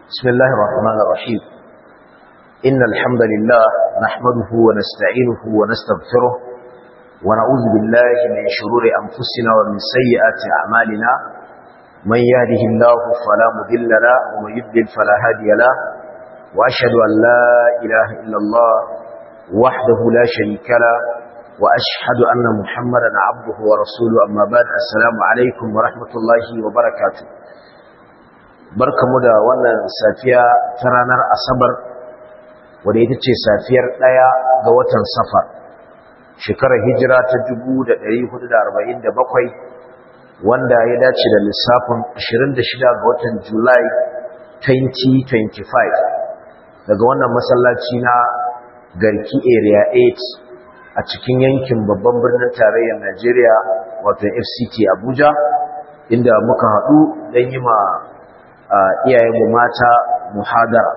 بسم الله الرحمن الرحيم إن الحمد لله نحمده ونستعينه ونستغفره ونعوذ بالله من شرور أنفسنا ومن سيئات أعمالنا من يهده الله فلا مذل له ومن يضلل فلا هادي له وأشهد أن لا إله إلا الله وحده لا شريك له وأشهد أن محمدا عبده ورسوله أما بعد السلام عليكم ورحمة الله وبركاته barkamu da wannan safiya ta ranar asabar wadda ita ce safiyar ɗaya ga watan safar shekarar hijira ta 1447 wanda ya dace da lissafin 26 ga watan julai 2025 daga wannan masallaci na garki area 8 a cikin yankin babban birnin tarayyar najeriya wato fct abuja inda muka haɗu don yi ma iyayenmu mata muhadara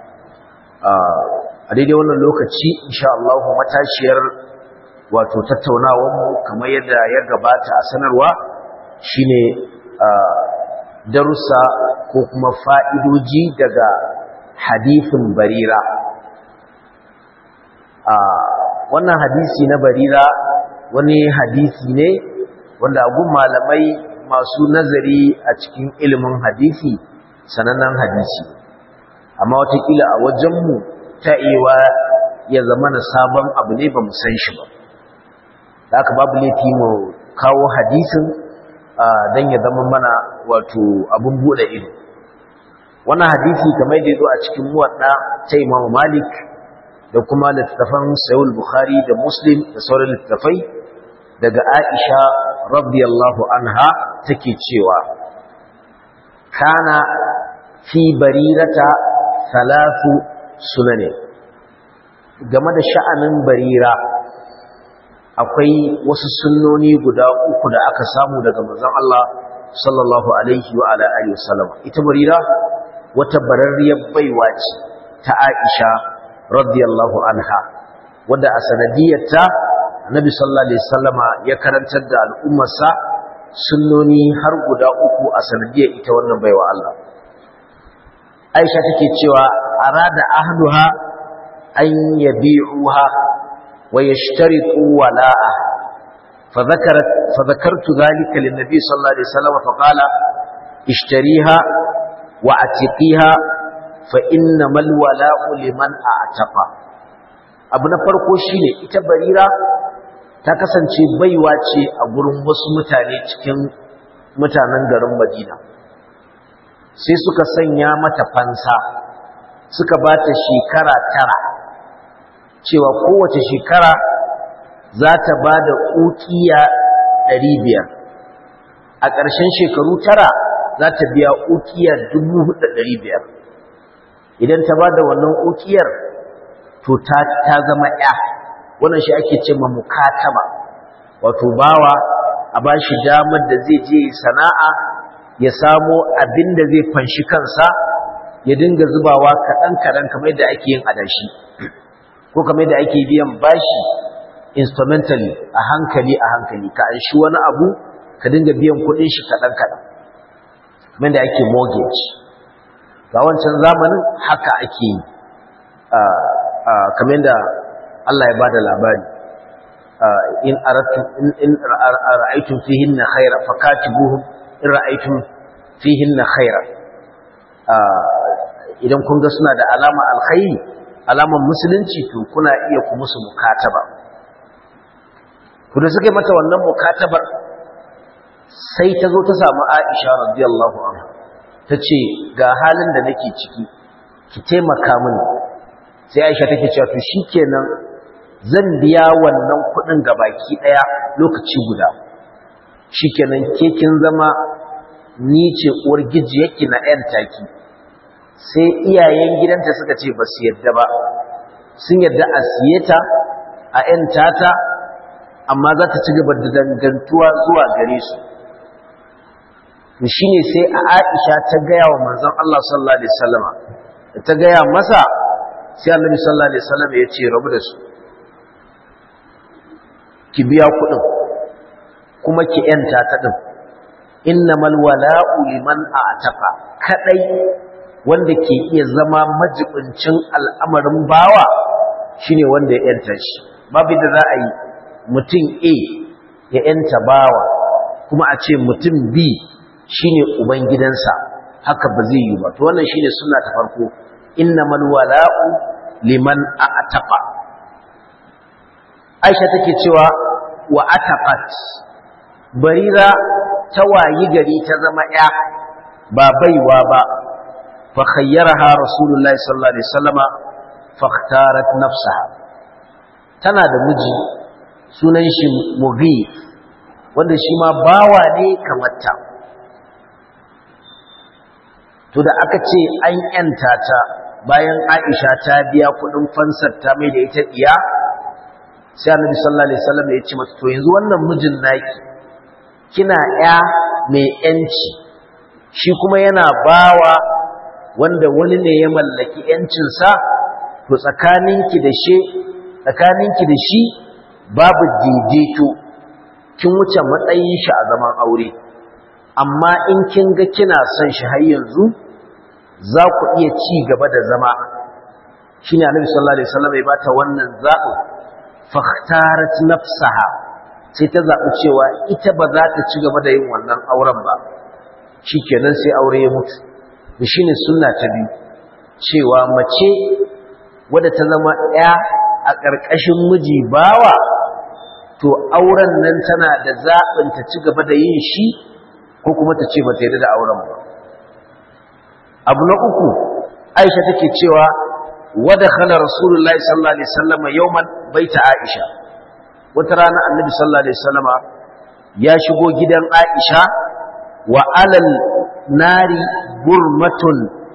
a daidai wannan lokaci insha Allah matashiyar wato tattaunawarmu kamar yadda ya gabata a sanarwa shine darussa ko kuma fa'idoji daga hadithin barira wannan hadisi na barira wani hadisi ne wanda agun malamai masu nazari a cikin ilimin hadisi sanannen hadisi amma watakila a wajenmu ta ewa ya zama na sabon abu ne ba mu san shi ba da aka babu laifi mu kawo hadisin don ya zama mana wato abin buɗe ido wannan hadisi kamar da ya zo a cikin muwadda ta imamu malik da kuma littattafan sayul bukhari da muslim da sauran littattafai daga aisha radiyallahu anha take cewa kana fi barirata salatu sunane game da sha'anin barira akwai wasu sunnoni guda uku da aka samu daga manzon Allah sallallahu alaihi wa ala alihi wasallam ita barira wata bararriyar baiwa ce ta Aisha radiyallahu anha wanda a sanadiyarta Annabi sallallahu alaihi wasallama ya karantar da al'ummarsa sunnoni har guda uku a sanadiyar ita wannan baiwa Allah Aisha take cewa arada ahluha an yabi'uha wa yashtaritu wala'a fa dhakarat fa dhakartu dhalika lin nabi sallallahu alaihi wasallam fa qala ishtariha wa atiqiha fa innamal wala'u liman a'taqa abu na farko shine ita barira ta kasance baiwa ce a gurin wasu mutane cikin mutanen garin Madina sai suka sanya mata fansa suka ba ta shekara tara cewa kowace shekara za ta ba da ƙuƙiya ɗari biyar a ƙarshen shekaru tara za ta biya ƙuƙiya dubu hudu ɗari biyar idan ta ba da wannan ƙuƙiyar to ta zama ya wannan shi ake ce ma mukataba wato bawa a ba shi damar da zai je sana'a ya samo abin da zai fanshi kansa ya dinga zubawa kaɗan-kaɗan kamar yadda ake yin adashi ko kamar yadda ake biyan bashi instrumentally a hankali a hankali ka anshi wani abu ka dinga biyan kuɗin shi kaɗan-kaɗan kamar yadda ake mortgage ga wancan zamanin haka ake yi kamar yadda Allah ya bada labari in aratu in ra'aytum fihinna khayra fakatibuhum in ra'aytum fihinna khayra idan kun ga suna da alama alkhairi alaman musulunci to kuna iya ku musu mukataba ku da suka mata wannan mukatabar sai ta zo ta samu Aisha radiyallahu anha tace ga halin da nake ciki ki taimaka mini sai Aisha take cewa to shikenan zan biya wannan kuɗin gabaki ɗaya lokaci guda shikenan ke kin zama ni ce uwar gijiyarki na ‘yan taki sai iyayen gidanta suka ce ba su yadda ba sun yadda a siye ta a ‘yan tata amma za ta ci gaba da dangantuwa zuwa gare su shi ne sai a aisha ta gaya wa manzan Allah sallallahu Alaihi wasallama da ta gaya masa sai Allah sallallahu Alaihi wasallama ya ce rabu da su ki biya kuɗin kuma ki ‘yanta ta ɗin innamal wala'u liman a'taqa kadai wanda ke iya zama majibincin al'amarin bawa shine wanda ya yanta shi babu da za a yi mutum A ya yanta bawa kuma a ce mutum B shine uban gidansa haka ba zai yi ba to wannan shine sunna ta farko innamal wala'u liman a'taqa Aisha take cewa wa ataqat barira ta wayi gari ta zama ya ba baiwa ba fa khayyaraha rasulullahi sallallahu alaihi wasallama fakhtarat nafsaha tana da miji sunan shi mughith wanda shi ma bawa ne kamar ta to da aka ce an yanta ta bayan Aisha ta biya kudin fansar ta mai da ita diya sai Annabi sallallahu alaihi wasallam ya ce mata to yanzu wannan mijin naki kina ya mai yanci shi kuma yana bawa wanda wani ne ya mallaki yancin sa to tsakaninki da shi tsakaninki da shi babu daidaito kin wuce matsayin shi a zaman aure amma in kin ga kina son shi har yanzu za ku iya ci gaba da zama shine Annabi sallallahu alaihi wasallam ya bata wannan zaɓin fakhtarat nafsaha sai ta zaɓi cewa ita ba za ta ci gaba da yin wannan auren ba shikenan sai aure ya mutu da shine sunna ta biyu cewa mace wadda ta zama ɗaya a ƙarƙashin miji bawa to auren nan tana da zaɓin ta ci gaba da yin shi ko kuma ta ce ba ta yarda da auren ba abu na uku aisha take cewa wada khala rasulullahi sallallahu alaihi wasallam yawman baita aisha wata rana annabi sallallahu alaihi wasallam ya shigo gidan aisha wa alal nari burmatun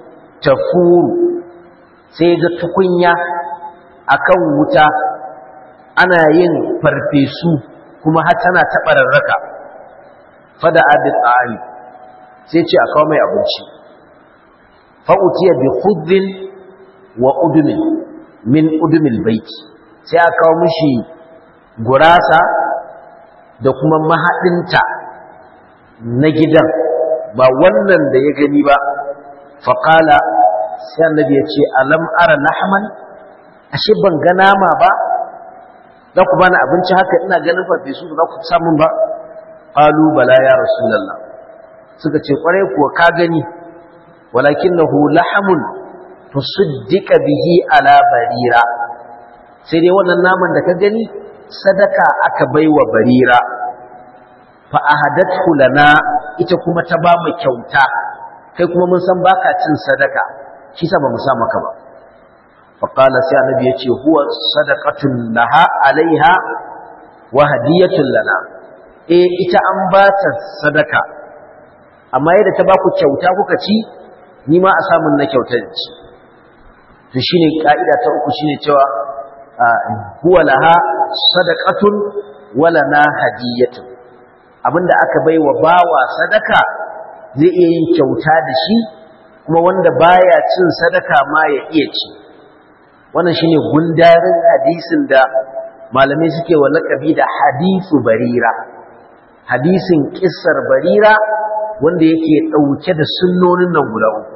tafuru sai ga tukunya akan wuta ana yin farfesu kuma har tana taɓararraka fada abi tsari sai ce a kawo mai abinci fa'utiya bi khudrin wa udumin min udumil baiti sai aka kawo mishi gurasa da kuma mahaɗinta na gidan ba wannan da ya gani ba faƙala sai annabi ya ce alam ara lahman ashe ban ga nama ba za ku bani abinci haka ina ganin farfesu da za ku samun ba qalu bala ya rasulullah suka ce kwarai kuwa ka gani walakinahu lahamun tusaddiqa bihi ala barira sai dai wannan naman da ka gani sadaka aka baiwa barira fa ahadathu lana ita kuma ta ba mu kyauta kai kuma mun san baka cin sadaka shi sa ba mu sa maka ba fa qala sai annabi yace huwa sadaqatun laha alaiha wa hadiyatun lana eh ita an ba ta sadaka amma yadda ta ba ku kyauta kuka ci ni ma a samun na kyautar ci to shine ka'ida ta uku shine cewa huwa laha sadaqatun wa lana hadiyatun abinda aka baiwa bawa sadaka zai iya yin kyauta da shi kuma wanda baya cin sadaka ma ya iya ci wannan shine gundarin hadisin da malamai suke wa laqabi da hadisu barira hadisin kissar barira wanda yake dauke da sunnonin nan guda uku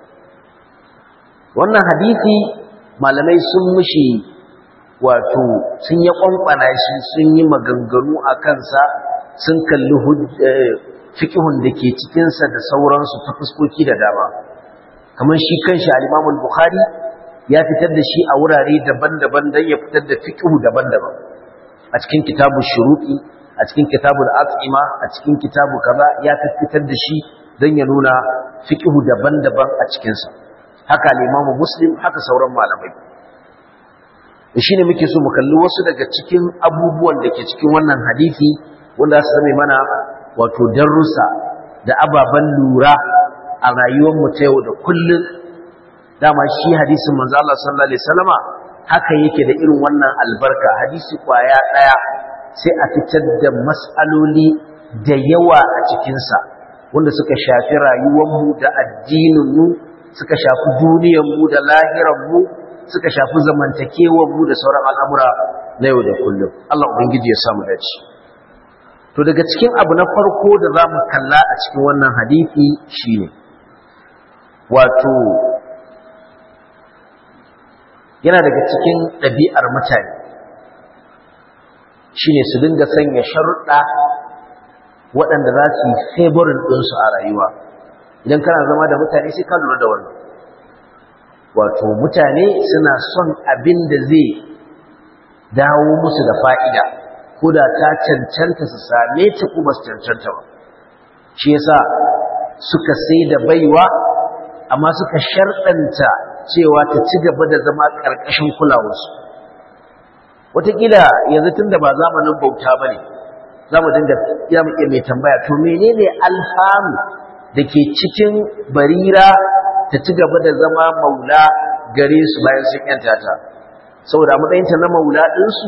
wannan hadisi malamai sun mushi wato sun yi kwankwana shi sun yi maganganu a kansa sun kalli fikihun da ke cikinsa da sauransu ta fuskoki da dama kamar shi kanshi al bukhari ya fitar da shi a wurare daban-daban don ya fitar da fikihu daban-daban a cikin kitabu shuruɗi a cikin kitabu al'atsima a cikin kitabu kaza ya fitar da shi don ya nuna fikihu daban-daban a cikinsa haka al muslim haka sauran malamai shi ne muke so mu kalli wasu daga cikin abubuwan da ke cikin wannan hadisi wanda su zame mana wato darussa da ababen lura a rayuwarmu ta yau da kullum dama shi hadisin manzo Allah sallallahu alaihi wasallama haka yake da irin wannan albarka hadisi kwaya daya sai a fitar da mas'aloli da yawa a cikin sa wanda suka shafi rayuwarmu da addininmu suka shafi duniyarmu da lahirarmu suka shafi zamantakewarmu da sauran al'amura na yau da kullum Allah ubangiji ya samu dace to daga cikin abu na farko da za mu kalla a cikin wannan hadisi shine wato yana daga cikin ɗabi'ar mutane shine su dinga sanya sharuɗa waɗanda za su yi favorin ɗinsu a rayuwa idan kana zama da mutane sai ka lura da wannan wato mutane suna son abin da zai dawo musu da fa'ida ko da ta cancanta su same ta kuma su cancanta ba shi yasa suka sai da baiwa amma suka sharɗanta cewa ta ci gaba da zama ƙarƙashin kulawarsu wataƙila yanzu tun da ba zamanin bauta ba ne za mu dinga ya mu iya mai tambaya to menene alfanu da ke cikin barira ta ci gaba da zama maula gare su bayan sun yanta ta saboda matsayinta na maula ɗinsu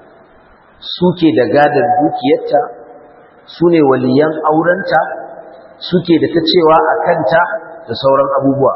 suke da gadar dukiyarta su ne waliyan aurenta suke da ta cewa a kanta da sauran abubuwa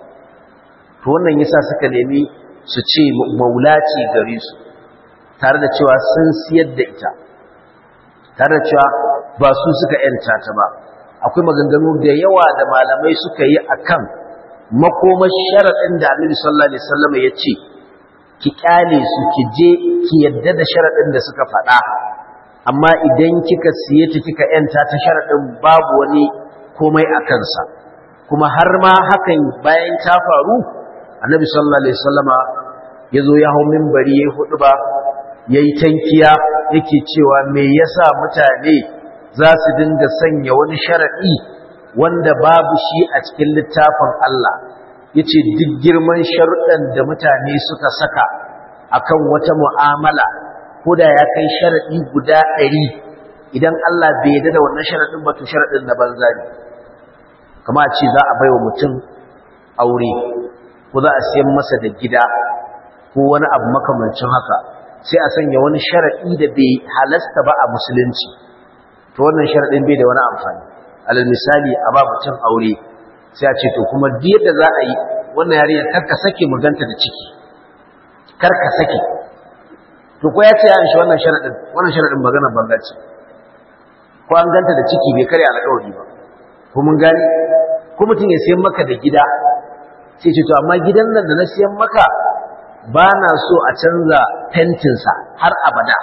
to wannan yasa suka nemi su ce maula ce gare su tare da cewa sun siyar da ita tare da cewa ba su suka yanta ta ba akwai maganganu da yawa da malamai suka yi akan makomar sharaɗin da Annabi sallallahu alaihi wasallam ya ce ki kyale su ki je ki yadda da sharaɗin da suka faɗa amma idan kika siye ta kika yanta ta sharaɗin babu wani komai a kansa kuma har ma hakan bayan ta faru Annabi sallallahu alaihi wasallama ya zo ya hau minbari ya hudu ba ya yi tankiya yake cewa me yasa mutane za su dinga sanya wani sharaɗi wanda babu shi a cikin littafin Allah ya ce duk girman sharuɗan da mutane suka saka akan wata mu'amala ko da ya kai sharaɗi guda ɗari idan Allah bai yarda da wannan sharaɗin ba to sharaɗin na banza ne kama a ce za a baiwa mutum aure ko za a siyan masa da gida ko wani abu makamancin haka sai a sanya wani sharaɗi da bai halasta ba a musulunci to wannan sharaɗin bai da wani amfani alal misali a ba mutum aure sai a ce to kuma duk yadda za a yi wannan yarinya karka sake maganta da ciki karka sake to ko ya ce ya shi wannan sharaɗin wannan sharaɗin magana banza ce ko an ganta da ciki bai karya alƙawari ba ko mun gani ko mutum ya siyan maka da gida sai ce to amma gidan nan da na siyan maka ba na so a canza fentinsa har abada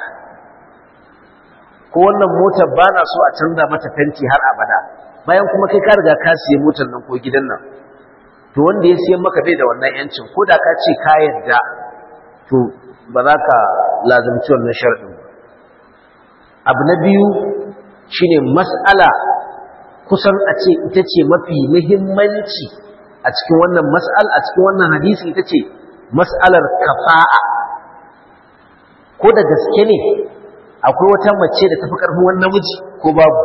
ko wannan motar ba na so a canza mata fenti har abada bayan kuma kai ka riga ka siye motar nan ko gidan nan to wanda ya siyan maka bai da wannan yancin ko da ka ce ka yarda to ba za ka lazimci wannan sharɗin ba abu na biyu shine mas'ala kusan a ce ita ce mafi muhimmanci a cikin wannan mas'al a cikin wannan hadisi ita ce mas'alar kafa'a ko da gaske ne akwai wata mace da tafi karfin wani namiji ko babu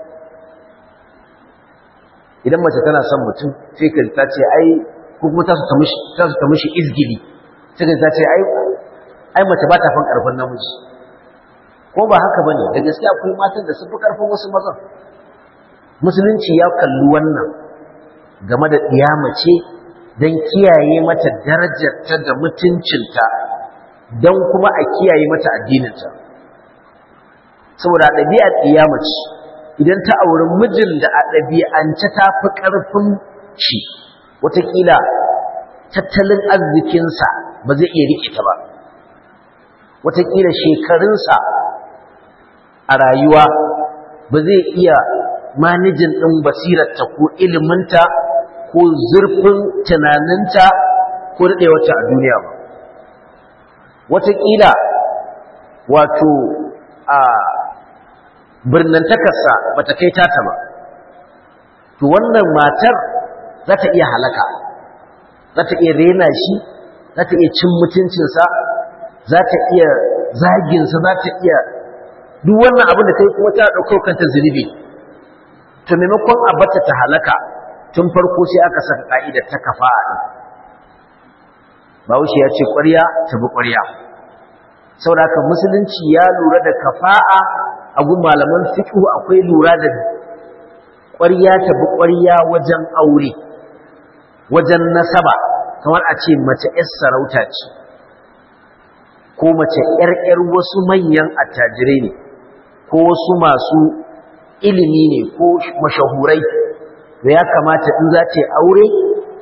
idan mace tana son mutum sai ka ta ce ai ko kuma ta su ta mishi izgili sai ka ta ce ai ai mace ba ta fan karfin namiji ko ba haka bane da gaske akwai matan da sun fi karfin wasu mazan musulunci ya kalli wannan game da ɗiya mace don kiyaye mata darajarta da mutuncinta don kuma a kiyaye mata addininta saboda ɗabi'ar ɗiya mace idan ta auri mijin da a ɗabi'ance ta fi ƙarfin shi watakila tattalin arzikinsa ba zai iya riƙe ta ba watakila shekarunsa a rayuwa ba zai iya manijin ɗin basirarta ko iliminta ko zurfin tunaninta ko daɗewarta a duniya ba watakila wato a birnantakarsa ba ta kai tata ba to wannan matar za ta iya halaka za ta iya rena shi za ta iya cin mutuncinsa za ta iya zaginsa za ta iya duk wannan abin da ta yi kuma ta ɗaukar kanta zunubi to maimakon a bata ta halaka tun farko sai aka saka ka'idar ta kafa'a ɗin Bahaushe ya ce ƙwarya ta bi ƙwarya saboda haka musulunci ya lura da kafa'a a gun malaman fiqh akwai lura da ƙwarya ta bi ƙwarya wajen aure wajen nasaba kamar a ce mace 'yar sarauta ce ko mace 'yar 'yar wasu manyan attajirai ne ko wasu masu ilimi ne ko mashahurai da ya kamata in za ta yi aure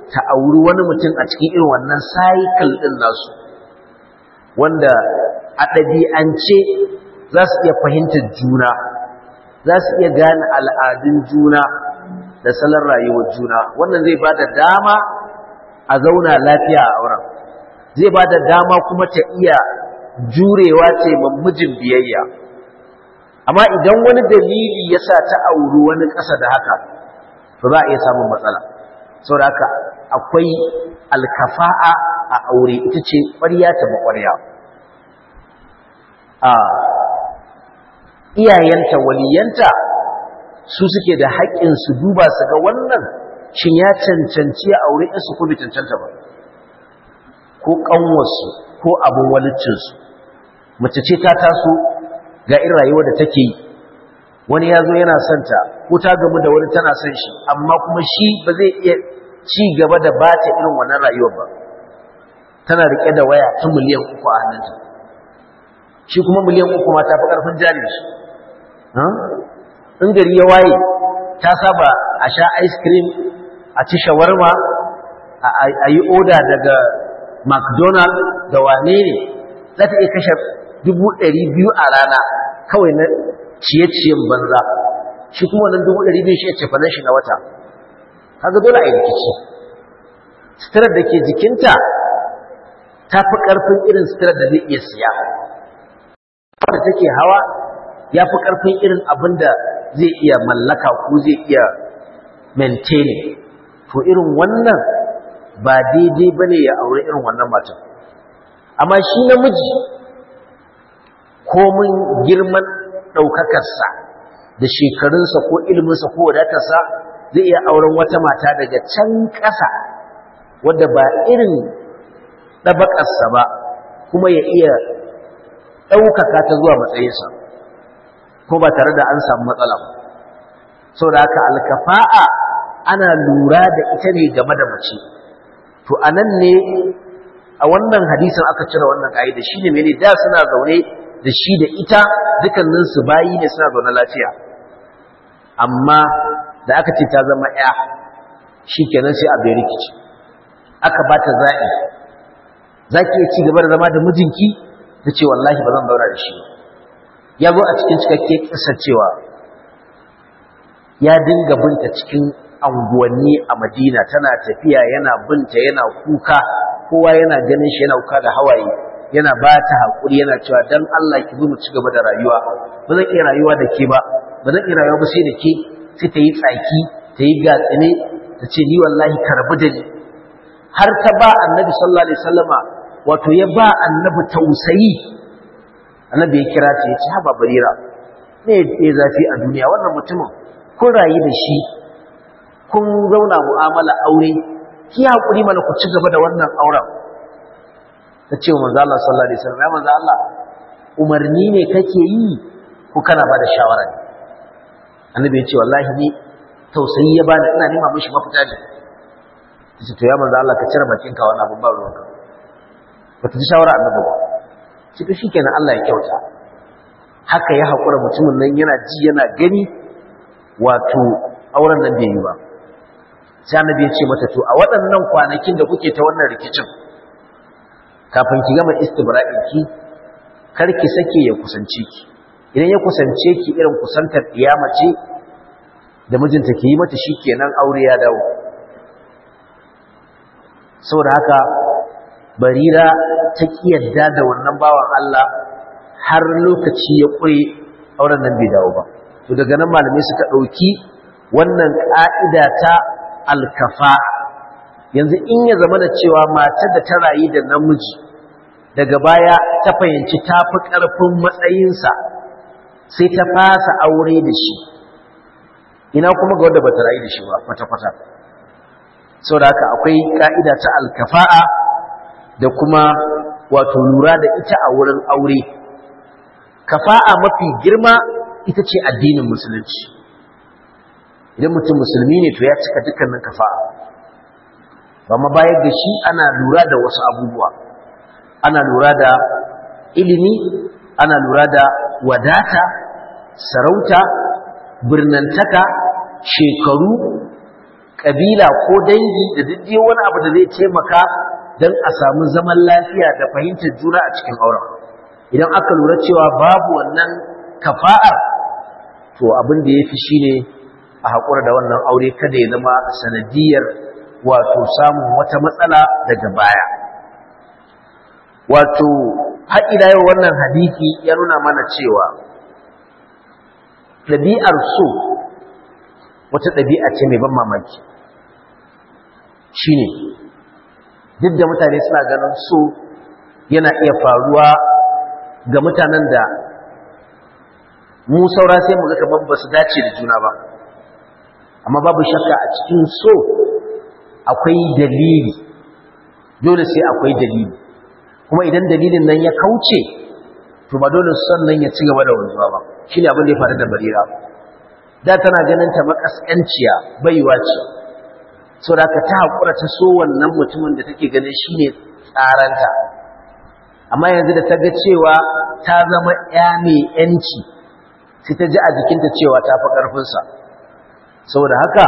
ta auri wani mutum a cikin irin wannan cycle ɗin nasu wanda a ɗabi'ance za su iya fahimtar juna za su iya gane al'adun juna da salon rayuwar juna wannan zai ba da dama a zauna lafiya a auren zai ba da dama kuma ta iya jurewa ce mijin biyayya amma idan wani dalili ya sa ta auri wani ƙasa da haka to za a iya samun matsala sau da haka akwai alkafa'a a aure ita ce ƙwarya ta maƙwarya a iyayenta waliyanta su suke da haƙƙin su duba su ga wannan shin ya cancanci a aure su ko bai cancanta ba ko ƙanwarsu ko abin walicinsu mace ce ta taso ga irin rayuwar da take yi wani ya zo yana son ta ko ta gamu da wani tana son shi amma kuma shi ba zai iya ci gaba da ba ta irin wannan rayuwar ba tana riƙe da waya ta miliyan uku a hannunta shi kuma miliyan uku ma ta fi ƙarfin jari shi in gari ya waye ta saba a sha ice cream a ci shawarma a yi oda daga mcdonald da wane ne za ta iya kashe dubu ɗari biyu a rana kawai na ciye-ciyen banza shi kuma wannan dubu ɗari biyu shi ya ce fanan shi na wata kaga dole a yi rikici sitirar da ke jikinta ta fi ƙarfin irin sitirar da zai iya siya da take hawa ya fi ƙarfin irin abin da zai iya mallaka ko zai iya maintaining to irin wannan ba daidai ba ne ya aure irin wannan matan amma shi namiji komin girman ɗaukakarsa da shekarunsa ko iliminsa ko wadatarsa zai iya auren wata mata daga can ƙasa wadda ba irin ɗabaƙarsa ba kuma ya iya ɗaukaka ta zuwa matsayinsa ko ba tare da an samu matsala ba sau da haka alkafa'a ana lura da ita ne game da mace to a nan ne a wannan hadisin aka cire wannan ƙa'ida shi ne mene da suna zaune da shi da ita dukkaninsu bayi ne suna zaune lafiya amma da aka ce ta zama ya shi kenan sai a bai rikici aka ba ta za'i za ki iya ci gaba da zama da mijinki ta ce wallahi ba zan zauna da shi ya zo a cikin cikakke kisa cewa ya dinga binta cikin anguwanni a madina tana tafiya yana binta yana kuka kowa yana ganin shi yana kuka da hawaye yana ba ta haƙuri yana cewa dan Allah ki zo mu ci gaba da rayuwa ba zan iya rayuwa da ke ba ba zan iya rayuwa ba sai da ke sai ta yi tsaki ta yi gatsine ta ce ni wallahi karbi da ni har ta ba annabi sallallahu alaihi wasallama wato ya ba annabi tausayi annabi ya kira ta ya ce haba barira me ya zafi a duniya wannan mutumin kun rayu da shi kun zauna mu'amala aure ki hakuri mana ku ci gaba da wannan auren ta ce wa manzo Allah sallallahu alaihi wasallam ya manzo Allah umarni ne kake yi ko kana ba da shawara ne annabi ya ce wallahi ni tausayi ya bani ina nema mishi mafita ne tace to ya manzo Allah ka cire bakinka wannan abun ba ruwanka ba ta ji shawara annabi ba shi to shikenan Allah ya kyauta haka ya hakura mutumin nan yana ji yana gani wato auren nan bai yi ba sai annabi ya ce mata to a waɗannan kwanakin da kuke ta wannan rikicin kafin ki gama istibra'in ki kar ki sake ya kusance ki idan ya kusance ki irin kusantar kiyama ce da mijinta ke yi mata shikenan aure ya dawo saboda haka barira ta kiyarda da wannan bawan Allah har lokaci ya kure auren nan bai dawo ba to daga nan malamai suka dauki wannan ka'ida ta alkafa yanzu in ya zama da cewa matar da ta rayu da namiji daga baya ta fahimci ta fi ƙarfin matsayinsa sai ta fasa aure da shi ina kuma ga wanda ba ta rayu da shi ba kwata-kwata sau da haka akwai ƙa'ida ta alkafa'a da kuma wato lura da ita a wurin aure kafa'a mafi girma ita ce addinin musulunci idan mutum musulmi ne to ya cika dukkanin kafa'a ba ma bayar da shi ana lura da wasu abubuwa ana lura da ilimi ana lura da wadata sarauta birnantaka shekaru ƙabila ko dangi da duk wani abu da zai taimaka don a samu zaman lafiya da fahimtar juna a cikin auren idan aka lura cewa babu wannan kafa'ar to abin da ya fi shi ne a haƙura da wannan aure kada ya zama sanadiyar wato samun wata matsala daga baya wato haƙila yau wannan hadisi ya nuna mana cewa ɗabi'ar so wata ɗabi'a ce mai ban mamaki shi ne duk da mutane suna ganin so yana iya faruwa ga mutanen da mu saura sai mu ga kamar ba su dace da juna ba amma babu shakka a cikin so akwai dalili dole sai akwai dalili kuma idan dalilin nan ya kauce to ba dole son nan ya ci gaba da wanzuwa ba shine abin da ya faru da barira da tana ganin ta makaskanciya baiwa ce saboda ka ta hakura ta so wannan mutumin da take ganin shine tsaranta amma yanzu da ta ga cewa ta zama ya mai yanci sai ta ji a jikinta cewa ta fi ƙarfinsa saboda haka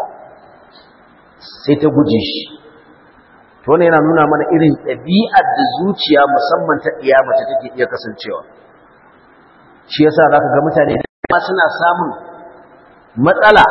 sai ta guje shi to wannan yana nuna mana irin ɗabi'ar da zuciya musamman ta mace take iya kasancewa shi yasa zaka ga mutane da suna samun matsala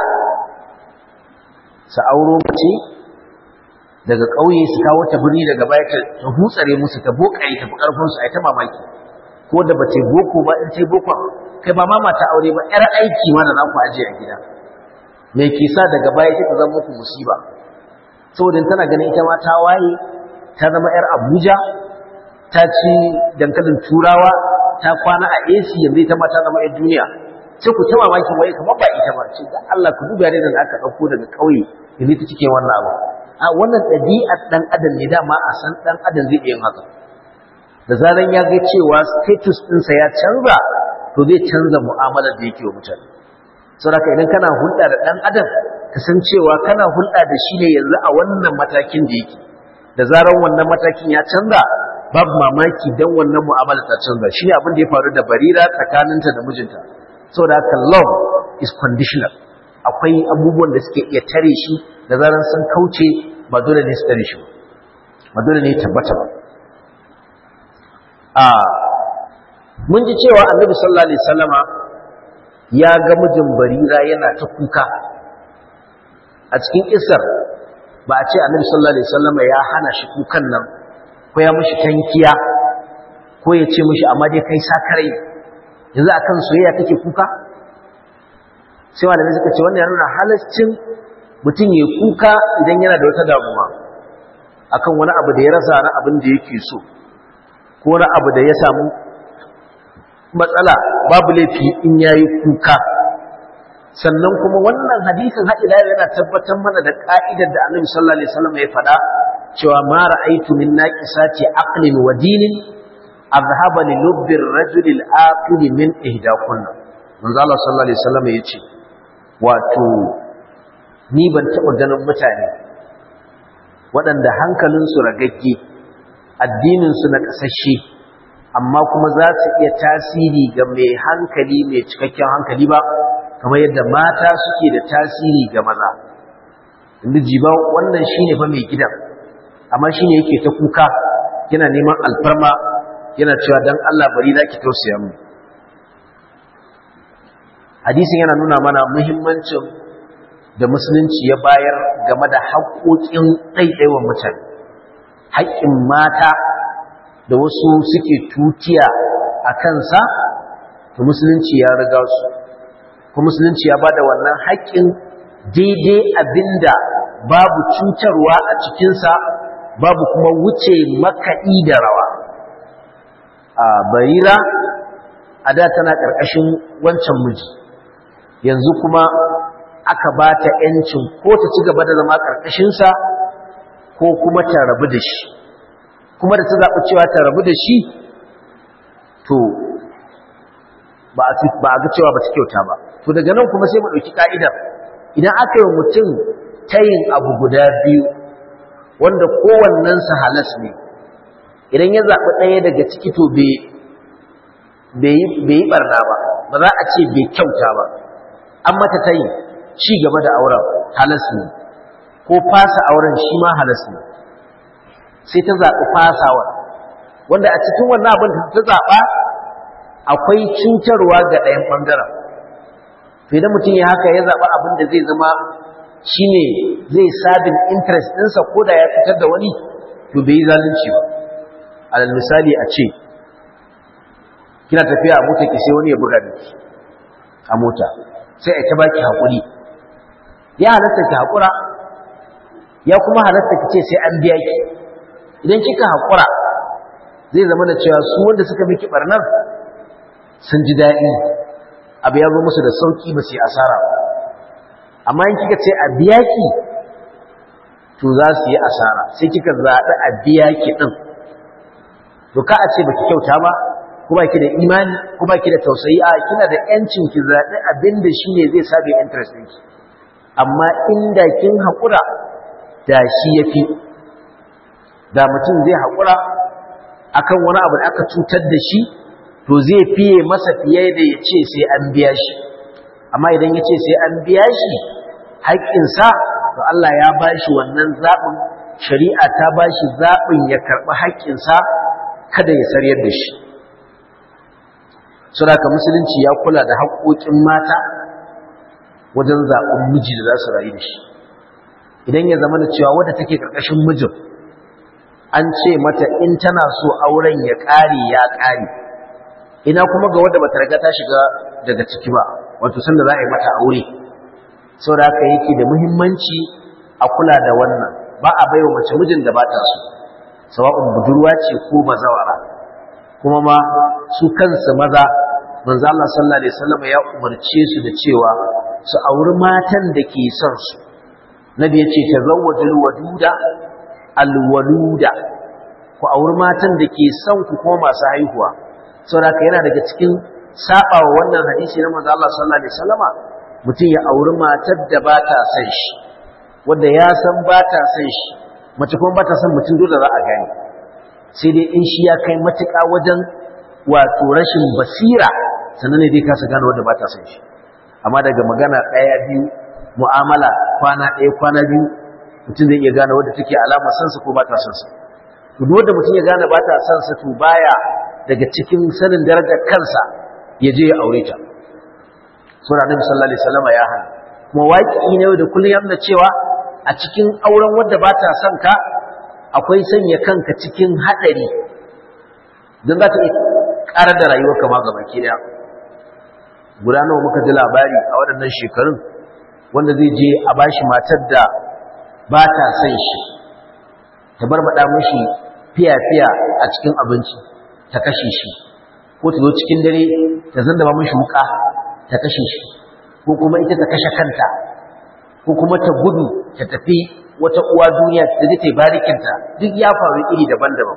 su auro mace daga ƙauye su kawo ta birni daga baya ta hutsare musu ta bokare ta fi ƙarfinsu a ta mamaki ko da ba ta boko ba in ta boko kai ba ma mata aure ba ƴar aiki ma da za ku ajiye a gida me ke sa daga baya ta zama muku musiba saboda tana ganin ita ma ta waye ta zama ‘yar abuja ta ci dankalin turawa ta kwana a ac yanzu ita ma ta zama ‘yar duniya sai ku ta mamakin waye kamar ba ita ba ce dan Allah ku duba da aka ɗauko daga ƙauye yanzu ta cike wannan abu a wannan ɗabi'ar ɗan adam ne dama a san ɗan adam zai iya haka da zaran ya ga cewa status ɗinsa ya canza to zai canza mu'amalar da yake wa mutane saboda idan kana hulɗa da ɗan adam kasancewa kana hulɗa da shi ne yanzu a wannan matakin da yake da zarar wannan matakin ya canza babu mamaki don wannan mu'amala ta canza shi ne abin da ya faru da barira tsakaninta da mijinta saboda haka love is conditional akwai abubuwan da suke iya tare shi da zarar sun kauce ba dole ne su tare shi ba dole ne tabbata ba a mun ji cewa annabi sallallahu alaihi wasallama ya ga mijin barira yana ta kuka a cikin isar ba a ce annabi sallallahu alaihi wasallam ya hana shi kukan nan ko ya mishi tankiya ko ya ce mishi amma dai kai sakarai yanzu akan soyayya kake kuka sai malamai suka ce wannan ya nuna halaccin mutum ya kuka idan yana da wata damuwa akan wani abu da ya rasa na abin da yake so ko wani abu da ya samu matsala babu laifi in yayi kuka sannan kuma wannan hadisin haɗila yana tabbatar mana da ƙa'idar da annabi sallallahu alaihi wasallam ya faɗa cewa ma ra'aytu min naqisati aqlin wa dinin azhaba li lubbi ar-rajul al-aqil min ihdakunna manzo Allah sallallahu alaihi wasallam yace wato ni ban taɓa ganin mutane waɗanda hankalinsu ragagge addininsu na ƙasashe amma kuma za su iya tasiri ga mai hankali mai cikakken hankali ba kamar yadda mata suke da tasiri ga maza inda jiba wannan shine fa mai gidan amma shine yake ta kuka yana neman alfarma yana cewa dan Allah bari na ki tausaya mu hadisin yana nuna mana muhimmancin da musulunci ya bayar game da haƙoƙin ɗaiɗaiwan mutane haƙƙin mata da wasu suke tutiya a kansa to musulunci ya riga su kuma musulunci ya bada wannan haƙƙin daidai abinda babu cutarwa a cikinsa babu kuma wuce makaɗi da rawa a barira a da tana ƙarƙashin wancan miji yanzu kuma aka ba ta ‘yancin ko ta ci gaba da zama ƙarƙashinsa ko kuma ta rabu da shi kuma da ta zaɓi cewa ta rabu da shi to ba a ga cewa ba ta kyauta ba to daga nan kuma sai mu ɗauki ƙa'idar idan aka yi mutum tayin abu guda biyu wanda kowannensa halas ne idan ya zaɓi ɗaya daga ciki to bai yi ɓarna ba ba za a ce bai kyauta ba an mata tayin ci gaba da auren halas ne ko fasa auren shi ma halas ne sai ta zaɓi fasawar wanda a cikin wannan abin da ta zaɓa akwai cutarwa ga ɗayan ɓangaren to idan mutum ya haka ya zaɓa abin da zai zama shine zai sabin interest ɗinsa ko da ya fitar da wani to bai yi zalunci ba alal misali a ce kina tafiya a mota ki sai wani ya buga miki a mota sai a ta baki haƙuri ya halatta ki haƙura ya kuma halatta ki ce sai an biya ki idan kika haƙura zai zama da cewa su wanda suka miki barnar sun ji daɗi abu ya zo musu da sauƙi ba su yi asara amma in kika ce a biya ki to za su yi asara sai kika zaɓi a biya ki ɗin to ka a ce ba ki kyauta ba ko ba ki da imani ko ba ki da tausayi a kina da yancin ki zaɓi abin da shi ne zai sabe interest ɗinki amma inda kin haƙura da shi ya fi da mutum zai haƙura akan wani abu da aka cutar da shi to zai fiye masa fiye da ya ce sai an biya shi amma idan ya ce sai an biya shi haƙƙinsa to Allah ya ba shi wannan zaɓin shari'a ta ba shi zaɓin ya karɓi haƙƙinsa kada ya saryar da shi saboda musulunci ya kula da haƙoƙin mata wajen zaɓen miji da za su rayu da shi idan ya zama da cewa wadda take ƙarƙashin mijin an ce mata in tana so auren ya ƙare ya ƙare ina kuma ga wadda bata riga ta shiga daga ciki ba wato sanda za a yi mata aure saboda haka yake da muhimmanci a kula da wannan ba a baiwa mace mijin da ba ta so sawa'un budurwa ce ko bazawara kuma ma su kansu maza manzo Allah sallallahu alaihi wasallam ya umarce su da cewa su auri matan da ke son su nabi yace tazawwajul waduda alwaluda ku auri matan da ke son ku kuma masu haihuwa saboda yana daga cikin sabawa wannan hadisi na manzo Allah sallallahu alaihi wasallama mutum ya auri matar da ba ta son shi wanda ya san ba ta son shi mace kuma ba ta son mutum dole za a gani sai dai in shi ya kai matuƙa wajen wato rashin basira sannan ne dai kasa gane wanda ba ta son shi amma daga magana ɗaya biyu mu'amala kwana ɗaya kwana biyu mutum zai iya gane wadda take alama sansa ko ba ta son sa to duk wanda mutum ya gane ba ta son sa to baya daga cikin sanin darajar kansa ya je ya aure ta sura annabi sallallahu alaihi wasallam ya hana kuma waƙi ne da kullum ya nuna cewa a cikin auren wadda ba ta son ka akwai sanya kanka cikin haɗari don za ta iya ƙarar da rayuwarka ma gaba ke ɗaya guda nawa muka ji labari a waɗannan shekarun wanda zai je a bashi matar da ba ta son shi ta barbaɗa mashi fiya-fiya a cikin abinci ta kashe shi ko ta zo cikin dare ta zanda ba mashi wuka ta kashe shi ko kuma ita ta kashe kanta ko kuma ta gudu ta tafi wata uwa duniya ta zai ta barikinta duk ya faru iri daban-daban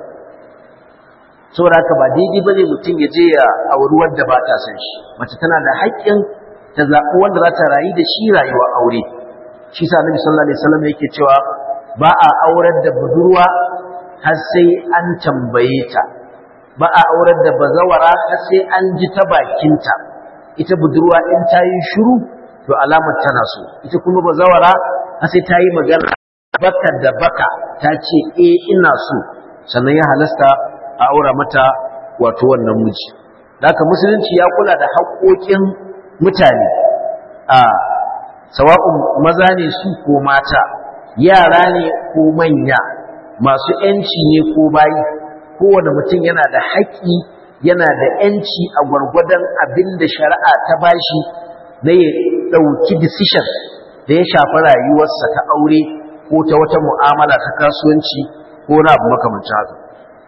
saboda haka ba daidai bane mutum ya je ya auri wanda ba ta son shi mace tana da haƙƙin ta zaɓi wanda za ta rayu da shi rayuwa aure shi sa Annabi sallallahu alaihi wasallam yake cewa ba a aurar da budurwa har sai an tambaye ta ba a aurar da bazawara har sai an ji ta bakinta ita budurwa in ta yi shiru to alamar tana so ita kuma bazawara har sai ta yi magana baka da baka ta ce eh ina so sannan ya halasta a aura mata wato wannan miji haka musulunci ya kula da haƙoƙin mutane a sawa'un maza ne su ko mata yara ne ko manya masu ‘yanci ne ko bayi kowane mutum yana da haƙƙi yana da ‘yanci a gwargwadon abin da shari'a ta bashi na ya ɗauki decision da ya shafi rayuwarsa ta aure ko ta wata mu'amala ta kasuwanci ko na abu makamancin haka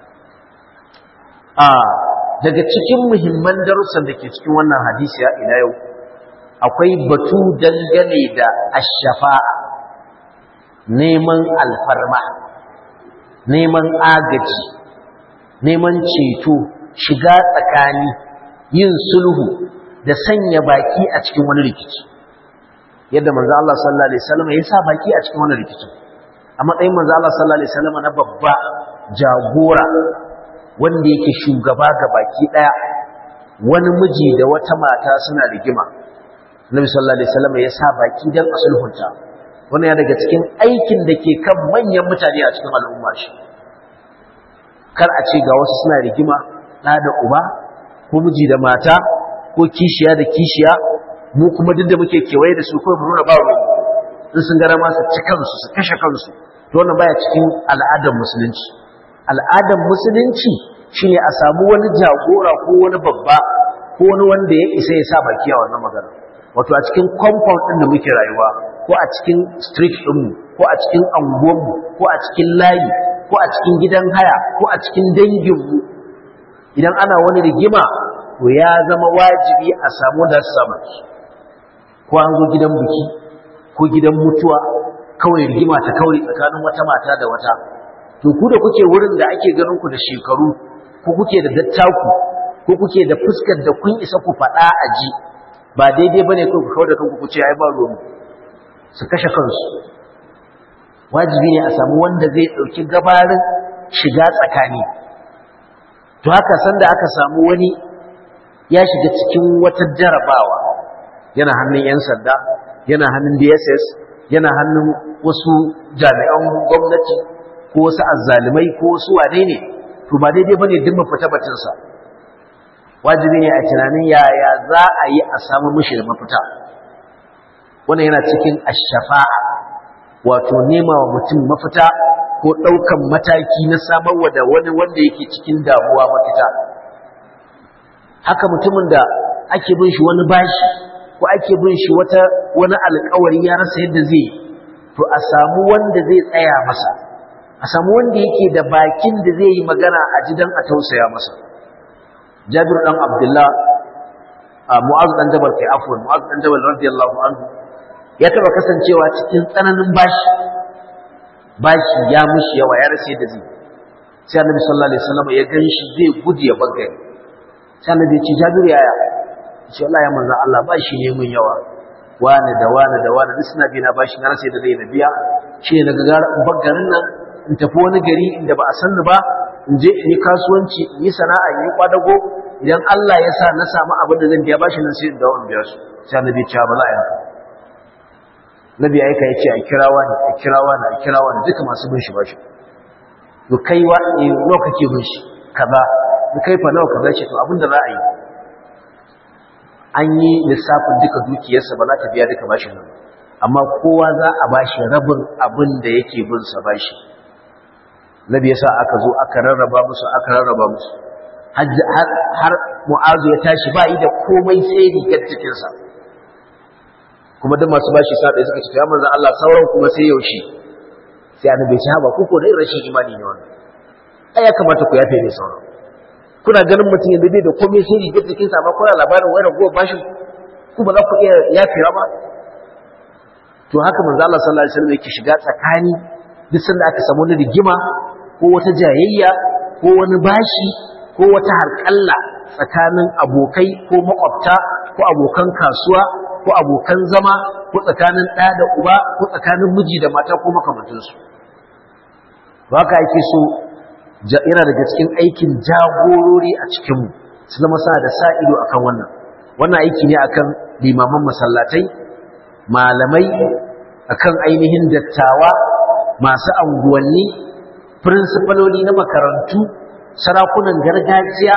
a daga cikin muhimman darussan da ke cikin wannan hadisi ya ila yau akwai batu dangane da ashafa'a neman alfarma neman agaji neman ceto shiga tsakani yin sulhu da sanya baki a cikin wani rikici yadda manzo Allah sallallahu alaihi wasallam ya sa baki a cikin wani rikici a matsayin manzo Allah sallallahu alaihi wasallam na babba jagora wanda yake shugaba ga baki daya wani miji da wata mata suna rigima Nabi sallallahu alaihi wasallam ya sa baki dan asulhunta wannan ya daga cikin aikin da ke kan manyan mutane a cikin al'umma shi kar a ce ga wasu suna rigima ɗa da uba ko miji da mata ko kishiya da kishiya mu kuma duk da muke kewaye da su kawai mu nuna ba ruwan in sun gara ma su ci kansu su kashe kansu to wannan baya cikin al'adar musulunci al'adar musulunci shine a samu wani jagora ko wani babba ko wani wanda ya isa ya sa baki a wannan magana wato a cikin compound din da muke rayuwa ko a cikin street ɗinmu ko a cikin anguwanmu ko a cikin layi ko a cikin gidan haya ko a cikin danginmu idan ana wani rigima to ya zama wajibi a samu da sama ko an zo gidan biki ko gidan mutuwa kawai rigima ta kauri tsakanin wata mata da wata to ku da kuke wurin da ake ganin ku da shekaru ko kuke da dattaku ko kuke da fuskar da kun isa ku faɗa a ji ba daidai bane ku ku da kanku ku ce ai ba ruwan su kashe kansu wajibi ne a samu wanda zai ɗauki gabarin shiga tsakani to haka sanda aka samu wani ya shiga cikin wata jarabawa yana hannun 'yan sanda yana hannun dss yana hannun wasu jami'an gwamnati ko wasu azzalumai ko wasu wane ne to ba daidai bane duk mu fita batunsa wajibi ne a tunanin yaya za a yi a samu mishi da mafita wannan yana cikin ashafa'a wato nema wa mutum mafita ko ɗaukan mataki na samarwa da wani wanda yake cikin damuwa mafita haka mutumin da ake bin shi wani bashi ko ake bin shi wata wani alƙawari ya rasa yadda zai to a samu wanda zai tsaya masa a samu wanda yake da bakin da zai yi magana a jidan a tausaya masa jabir dan abdullah mu'az dan jabal kai afwan mu'az dan jabal radiyallahu anhu ya taba kasancewa cikin tsananin bashi bashi ya mushi yawa ya rasa yadda zai sai annabi sallallahu alaihi wasallam ya ganshi zai gudu ya bangare sai annabi ya ce jabir yaya ce Allah ya manzo Allah bashi ne mun yawa wani da wani da wani duk suna bi na bashi na rasa yadda zai na biya shi ne daga gara in garin nan in tafi wani gari inda ba a san ni ba in je in yi kasuwanci in yi sana'a in yi kwadago idan Allah ya sa na samu abin da zan biya bashi nan sai in dawo in biya su sai annabi ya ce ba za a yi haka nabi aika ya ce a kirawa ne a kirawa ne a kirawa ne duka masu bin shi bashi to kai wa ne nawa kake bin shi kaza to kai fa nawa kaza ce to abin da za a yi an yi lissafin duka dukiyarsa ba za ta biya duka bashin nan amma kowa za a bashi rabin abin da yake bin sa bashi nabi yasa aka zo aka rarraba musu aka rarraba musu har mu'azu ya tashi ba yi da komai sai rigar cikinsa kuma duk masu bashi sa ɗaya suka ce ya manzan Allah sauran kuma sai yaushe sai annabi ya ce haba ku ko da rashin imani ne wannan ai ya kamata ku yafe ne sauran kuna ganin mutum yanzu bai da komai sai rigar cikinsa ba kuna labarin wani ragowar bashin ku ba za ku iya yafewa ba to haka manzo Allah sallallahu alaihi wasallam yake shiga tsakani duk sanda aka samu wani rigima ko wata jayayya ko wani bashi ko wata harƙalla tsakanin abokai ko makwabta ko abokan kasuwa ko abokan zama ko tsakanin ɗa da uba ko tsakanin miji da mata ko makamantansu ba ka ake so yana daga cikin aikin jagorori a cikinmu su zama suna da sa ido akan wannan wannan aiki ne akan limaman masallatai malamai akan ainihin dattawa masu anguwanni firinsifaloli na makarantu sarakunan gargajiya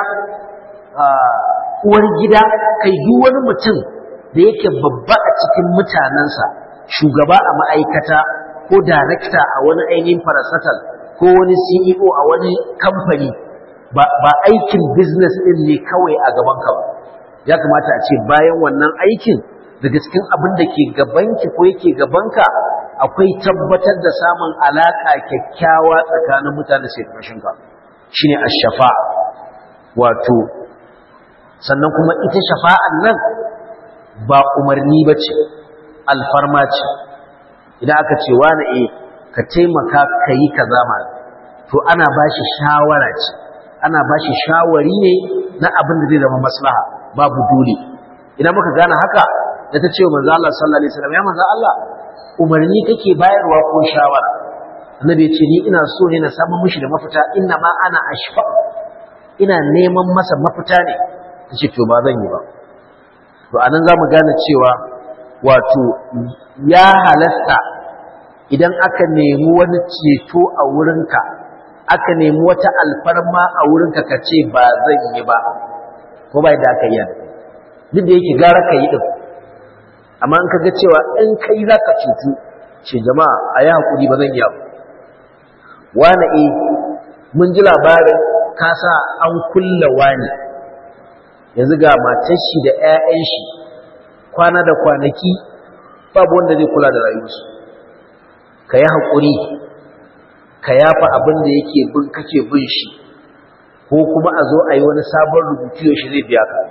uwar gida kai duk wani mutum da yake babba a cikin mutanensa shugaba a ma'aikata ko darakta a wani ainihin farasatal ko wani ceo a wani kamfani ba aikin business ɗin ne kawai a gabanka ba ya kamata a ce bayan wannan aikin daga cikin abin da ke gabanki ko yake gabanka akwai tabbatar da samun alaka kyakkyawa tsakanin mutane sai kashinka shine ash-shafa wato sannan kuma ita shafa'an nan ba umarni bace alfarma ce idan aka ce wani eh ka taimaka kai kaza ma to ana bashi shawara ce ana bashi shawari ne na abin da zai zama maslaha babu dole idan muka gane haka da ta ce manzo Allah sallallahu alaihi wasallam ya manzo Allah umarni kake bayarwa ko shawara annabi ya ce ni ina so ne na samu mishi da mafita inna ma ana ashfa ina neman masa mafita ne tace to ba zan yi ba to anan zamu gane cewa wato ya halasta idan aka nemi wani ceto a wurinka aka nemi wata alfarma a wurinka ka ce ba zan yi ba ko ba da aka yi duk da yake gara ka yi din amma in ka ga cewa in kai za ka cutu ce jama'a a yi haƙuri ba zan yi abu wane e mun ji labarin ka sa an kulla wani yanzu ga matar shi da 'ya'yan shi kwana da kwanaki babu wanda zai kula da rayuwarsu ka yi haƙuri ka yafa abin da yake bin kake bin shi ko kuma a zo a yi wani sabon rubutu yaushe zai biya ka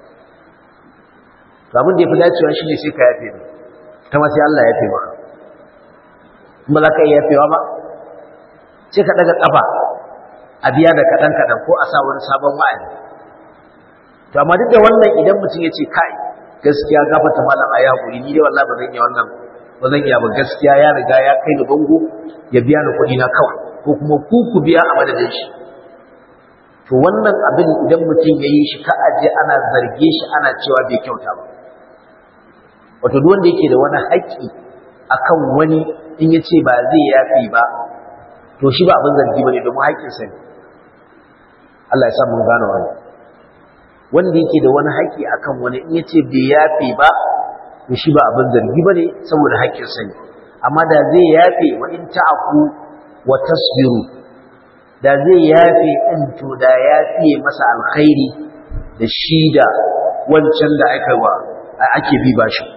abin da ya fi dacewa shi ne sai ka yafe ne ta ma sai Allah ya yafe maka kuma za ka iya yafewa ba sai ka ɗaga ƙafa a biya da kaɗan-kaɗan ko a sa wani sabon wa'adi to amma duk da wannan idan mutum ya ce kai gaskiya gafata malam a yaƙuri ni dai wallahi ba zan iya wannan ba zan iya ba gaskiya ya riga ya kai ni bango ya biya ni kuɗi na kawai ko kuma ku ku biya a madadin shi to wannan abin idan mutum ya yi shi ka aje ana zarge shi ana cewa bai kyauta ba wato duk wanda yake da wani haƙƙi akan wani in ya ce ba zai yafi ba to shi ba abin zargi bane domin haƙƙinsa ne Allah ya sa mun gane wani wanda yake da wani haƙƙi akan wani in ya ce bai yafi ba to shi ba abin zargi bane saboda haƙƙinsa ne amma da zai yafe wa in ta'afu wa tasbiru da zai yafe in to da yafe masa alkhairi da shi da wancan da aka wa ake bi ba shi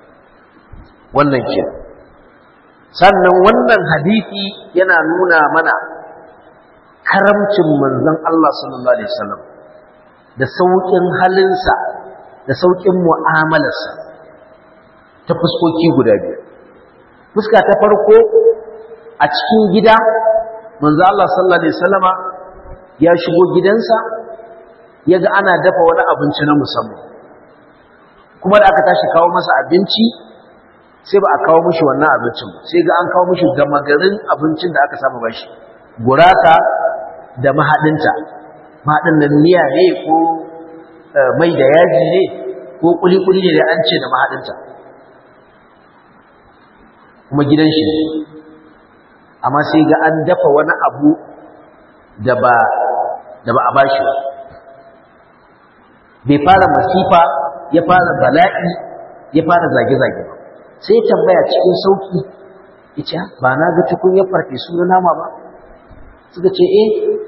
wannan ke sannan wannan hadisi yana nuna mana karamcin manzon Allah sallallahu alaihi wasallam da saukin halinsa da saukin mu'amalarsa ta fuskoki guda biyu fuska ta farko a cikin gida manzo Allah sallallahu alaihi wasallama ya shigo gidansa yaga ana dafa wani abinci na musamman kuma da aka tashi kawo masa abinci sai ba a kawo mishi wannan abincin sai ga an kawo mishi gama garin abincin da aka saba bashi gurasa da mahadinta mahadin nan miya ne ko mai da yaji ne ko kuli-kuli ne da an ce da mahadinta kuma gidan shi ne amma sai ga an dafa wani abu da ba da ba a bashi ba bai fara masifa ya fara bala'i ya fara zage-zage ba sai tambaya cikin sauki yace ba na ga tukun ya farfe su na nama ba suka ce eh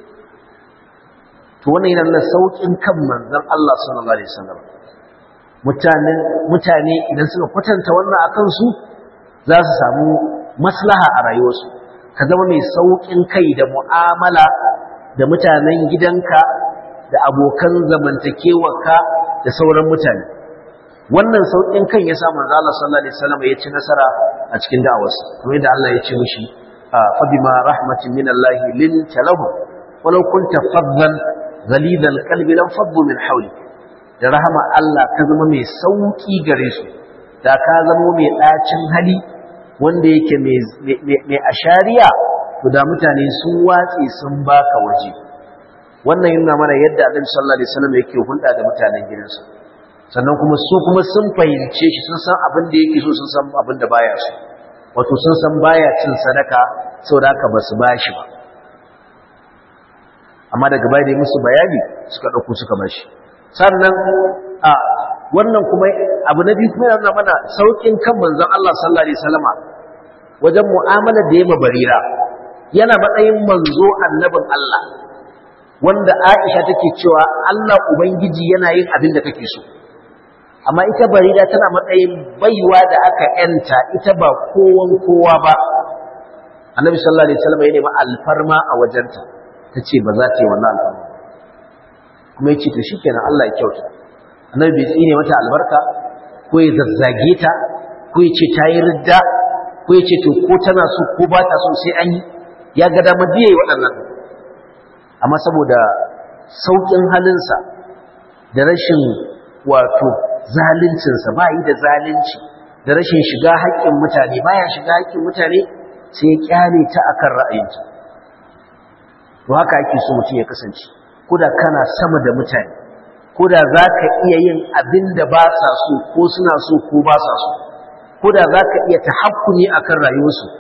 to wannan yana nuna saukin kan manzon Allah sallallahu alaihi wasallam mutane mutane idan suka kwatanta wannan akan su za su samu maslaha a rayuwarsu ka zama mai sauƙin kai da mu'amala da mutanen gidanka da abokan zamantakewarka da sauran mutane wannan sauƙin kan ya sa manzo Allah sallallahu alaihi wasallam ya ci nasara a cikin da'awarsa kamar yadda Allah ya ce mishi fa bima rahmatin min Allah lin talahu walau kunta faddan ghalid alqalbi lam faddu min hawlik da rahama Allah ka zama mai sauƙi gare su da ka zama mai ɗacin hali wanda yake mai ashariya to da mutane sun watsi sun baka waje wannan yana mana yadda Annabi sallallahu alaihi wasallam yake hulɗa da mutanen gidansa sannan kuma su kuma sun fahimce shi sun san abin da yake so sun san abin da baya so wato sun san baya cin sadaka saboda haka ba su bashi ba amma daga baya da musu bayani suka ɗauko suka bashi sannan a wannan kuma abu na biyu kuma yana mana saukin kan manzon Allah sallallahu alaihi wasallama wajen mu'amalar da ya barira yana matsayin manzo annabin Allah wanda Aisha take cewa Allah ubangiji yana yin abin da kake so amma ita barira tana matsayin baiwa da aka yanta ita ba kowan kowa ba annabi sallallahu alaihi wasallam ya nemi alfarma a wajenta tace ba za ta yi wannan alfarma kuma yace to shikenan Allah ya kyauta annabi bai tsine mata albarka ko ya zazzage ta ko ya ce ta yi ridda ko ya ce to ko tana so ko ba ta so sai an yi ya ga damar biye waɗannan amma saboda sauƙin halinsa da rashin wato zaluncinsa ba yi da zalunci da rashin shiga haƙƙin mutane baya shiga haƙƙin mutane sai ya kyale ta akan ra'ayinta to haka ake so mutum ya kasance ko da kana sama da mutane ko da za ka iya yin abin da ba sa so ko suna so ko ba sa so ko da za ka iya tahakkumi a kan rayuwarsu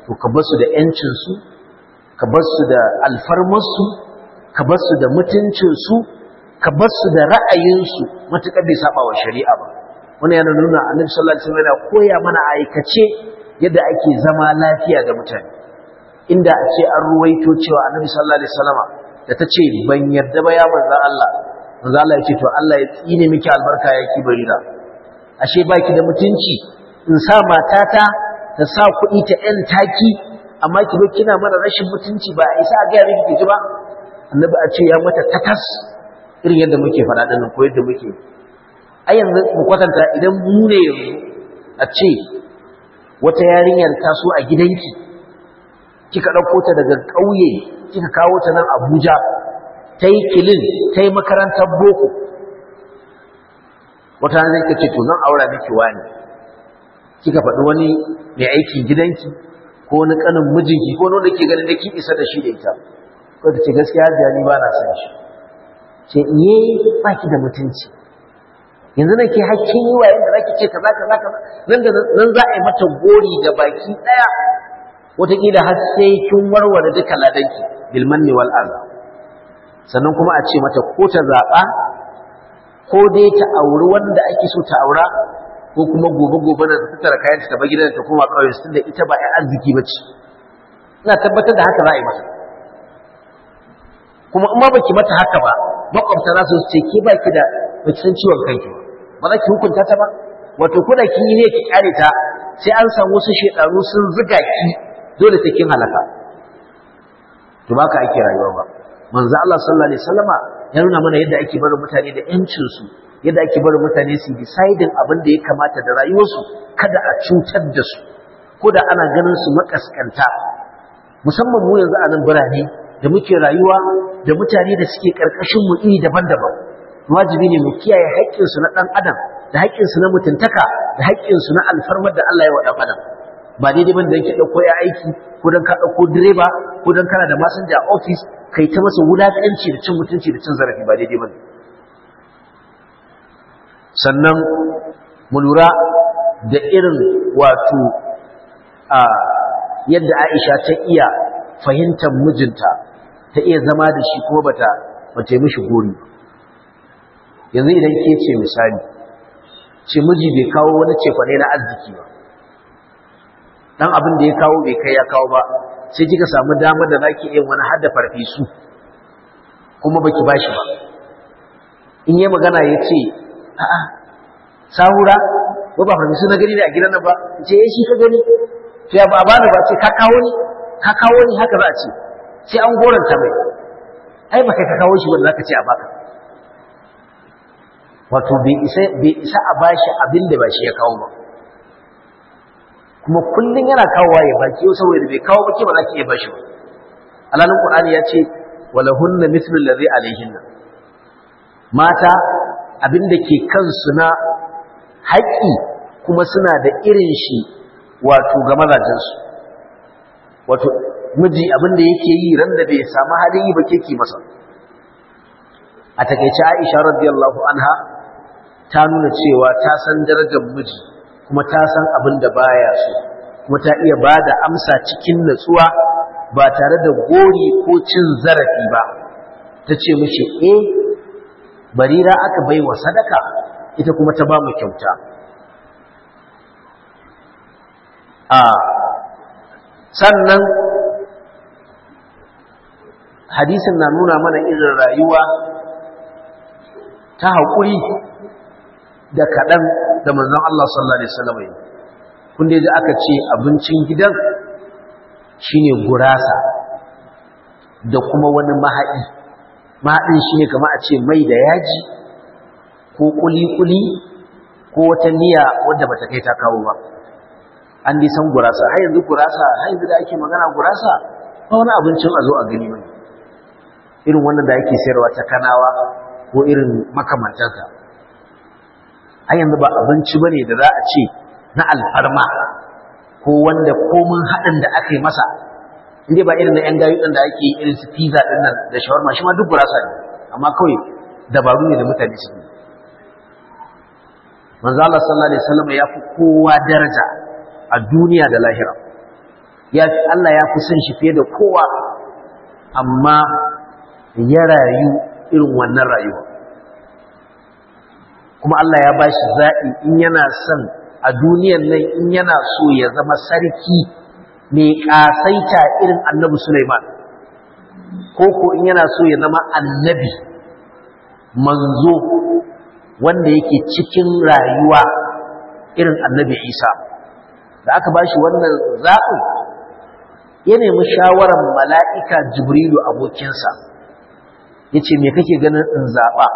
to ka bar su da yancin su ka bar su da alfarmar su ka bar su da mutuncin su ka bar su da ra'ayin su matukar bai saba wa shari'a ba wannan yana nuna annabi sallallahu alaihi wasallam yana koya mana aikace yadda ake zama lafiya da mutane inda a ce an ruwaito cewa annabi sallallahu alaihi wasallama da ta ce ban yarda ba ya manzo Allah manzo Allah ya ce to Allah ya tsine miki albarka ya ki barira ashe baki da mutunci in sa matata ta sa kuɗi ta ɗan taki amma ki bar kina mana rashin mutunci ba isa a ga miki ji ba annabi a ce ya mata tatas irin yadda muke faɗa din ko yadda muke a yanzu mu kwatanta idan mu ne yanzu a ce wata yarinyar taso a gidanki kika ɗauko ta daga ƙauye kika kawo ta nan Abuja ta yi kilin ta yi makarantar boko wata zai ka ce to zan aura miki wani kika faɗi wani mai aikin gidanki ko wani ƙanin mijinki ko wanda ke ganin da ki isa da shi da ita ko ta ce gaskiya hajiya ni ba na san shi ce iye ba ki da mutunci yanzu na ke hakkin yi wa yadda za ki ce kaza kaza kaza nan da nan za a yi mata gori da baki ɗaya wataƙila har sai kin warware duka ladanki bilmanni wal aza sannan kuma a ce mata ko ta zaɓa ko dai ta auri wanda ake so ta aura ko kuma gobe gobe da ta tattara kayan ta bar gidan ta koma ƙauyen su da ita ba ai arziki ba ce ina tabbatar da haka za a yi mata kuma in ma baki mata haka ba makwabta za su ce ke baki da baki san ciwon kanki ba ba za ki hukunta ta ba wato ko da kin yi ne ki kare ta sai an samu wasu shedanu sun zuga ki dole sai kin halaka to ba ka ake rayuwa ba manzo Allah sallallahu alaihi wasallama ya nuna mana yadda ake barin mutane da yancin su yadda ake barin mutane su deciding abin da ya kamata da rayuwarsu kada a cutar da su ko da ana ganin su makaskanta musamman mu yanzu a nan birane da muke rayuwa da mutane da suke karkashin mu iri daban-daban wajibi ne mu kiyaye haƙƙinsu na ɗan adam da haƙƙinsu na mutuntaka da haƙƙinsu na alfarmar da Allah ya wa ɗan adam ba daidai ban da yake ɗauko ya aiki ko don ka ɗauko direba ko don kana da masanja a ofis kai ta masa wulaƙanci da cin mutunci da cin zarafi ba daidai ban sannan mu lura da irin wato a yadda Aisha ta iya fahimtar mijinta ta iya zama da shi kuma bata bata yi mishi gori yanzu idan ke ce misali ce miji bai kawo wani cefane na arziki ba dan abin da ya kawo bai kai ya kawo ba sai kika samu damar da zaki yin wani hadda farfesu kuma baki bashi ba in yi magana ya ce a'a sahura ko ba farfesu na gani ne a gidan nan ba ce eh shi ka gani to ya ba bani ba ce ka kawo ni ka kawo ni haka za a ce sai an goranta mai ai ba kai ka kawo shi wanda zaka ce a baka wato bai isa bai isa a bashi abin da ba shi ya kawo ba kuma kullun yana kawowa ya baki yau saboda bai kawo ba ke ba za ki iya bashi ba alalin qur'ani ya ce walahunna mithlu allazi alaihinna mata abin da ke kansu na haƙƙi kuma suna da irin shi wato ga mazajensu wato miji abin da yake yi ran da bai samu halin yi ba keke masa a takeice Aisha radiyallahu anha ta nuna cewa ta san darajar miji kuma ta san abin da baya so kuma ta iya bada amsa cikin natsuwa ba tare da gori ko cin zarafi ba ta ce mishi eh barira aka bai wa sadaka ita kuma ta ba mu kyauta a sannan hadisin na nuna mana irin rayuwa ta haƙuri da kaɗan da manzon Allah sallallahu Alaihi wasallam yi kun dai da aka ce abincin gidan shine gurasa da kuma wani mahaɗi mahaɗin shine kama a ce mai da yaji ko kuli-kuli ko wata miya wadda bata kai ta kawo ba an dai san gurasa har yanzu gurasa har yanzu da ake magana gurasa ba wani abincin a zo a gani mai irin wannan da ake sayarwa ta kanawa ko irin makamantansa har yanzu ba abinci bane da za a ce na alfarma ko wanda komin haɗin da aka yi masa inda ba irin na ‘yan gayu ɗin da ake yi irin su pizza ɗin nan da shawarma shi ma duk gurasa ne amma kawai dabaru ne da mutane su yi manzo Allah sallallahu alaihi wasallam ya fi kowa daraja a duniya da lahira ya Allah ya fi son shi fiye da kowa amma ya rayu irin wannan rayuwa kuma Allah ya bashi zaɓi in yana son a duniyan nan in yana so ya zama sarki mai ƙasaita irin annabi Sulaiman ko ko in yana so ya zama annabi manzo wanda yake cikin rayuwa irin annabi Isa da aka bashi wannan zaɓin ya nemi shawarar mala'ika Jibrilu abokinsa ya ce me kake ganin in zaɓa